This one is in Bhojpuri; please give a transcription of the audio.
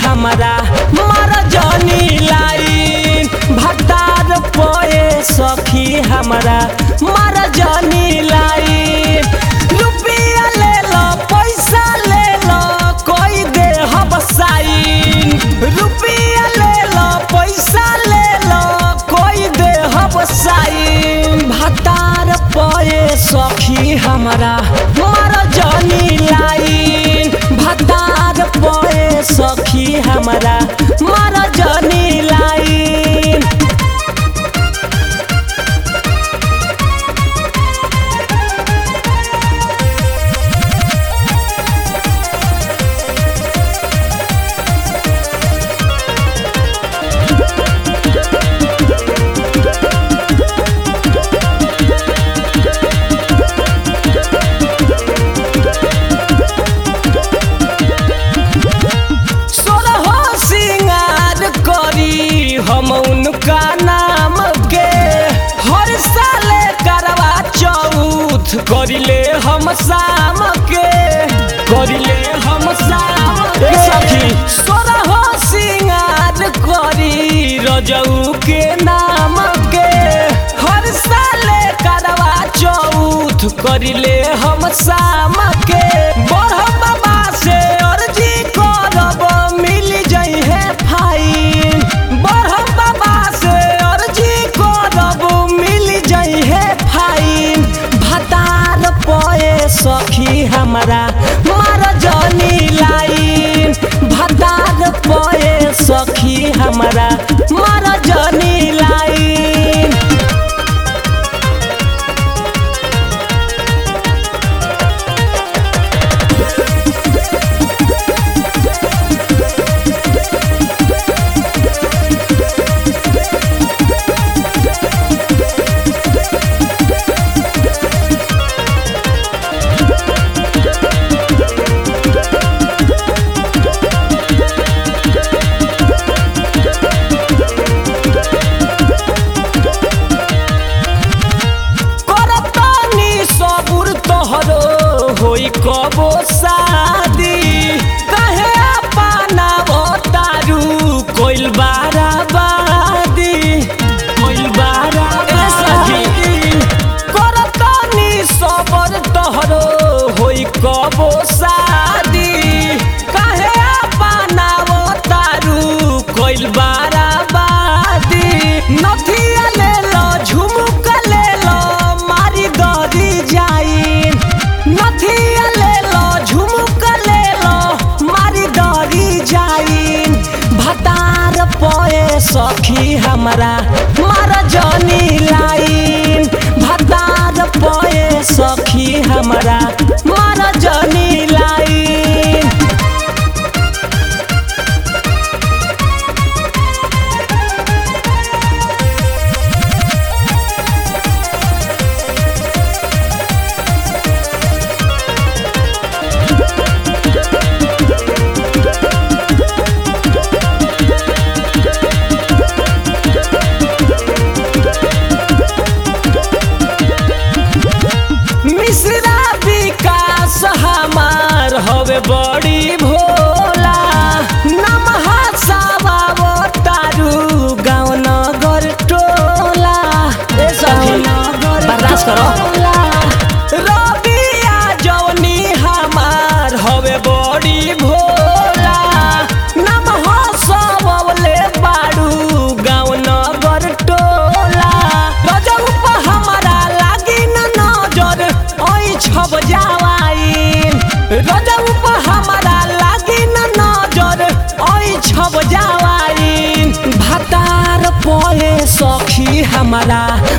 हमारा मार जनी लाइन भतार पोए सखी हमारा मार जनी लाइन रुपया ले लो पैसा ले लो कोई दे हम साइन रुपया ले लो पैसा ले लो कोई दे हम साइन भतार पोए सखी हमारा मार जनी लाइन भतार पोए सखी हमारा मार जनी लाइन सोलहो सिंगार करी हम उनका नाम के हर साल करवा चौथ करिले हम शाम के करिले हम शाम के सखी सोलहो सिंगार करी रजऊ के नाम के हर साल करवा चौथ करिले हम शाम के बरह बाबा से अर्जी करब मिल जाइ है फाइन बरह बाबा से अर्जी करब मिल जाइ है फाइन भतार पोए सखी हमारा मार जनी लाइन भतार पोए सखी हमारा मार जनी लाइन करतनी सबुर तोहरो होई कबो शादी कहे अपना तारू कोइल बाराबादी कोइल बाराबादी करतनी सबुर तोहरो होई कबो शादी कहे अपना तारू कोइल बाराबादी नथिया ले लो झुमुका ले लो मारी दरी जाइन नथिया ले लो झुमुका ले लो मारी दरी जाइन भतार पोए सखी हमारा मार जनी लाइन भतार पोए सखी हमारा मार जनी लाइन मिश्रा विकास हमार हवे बड़ी भोला नमः सावा तारू गाँव नगर टोला ए सखी बर्दाश्त करो रबिया जवनी हमार हवे बड़ी भोला नमः सबले बाड़ू गाँव नगर टोला रजब पर हमारा लागी न नजर ओइ छब जावाइन रजब पर हमारा लागी न नजर ओइ छब जावाइन भतार पोए सखी हमारा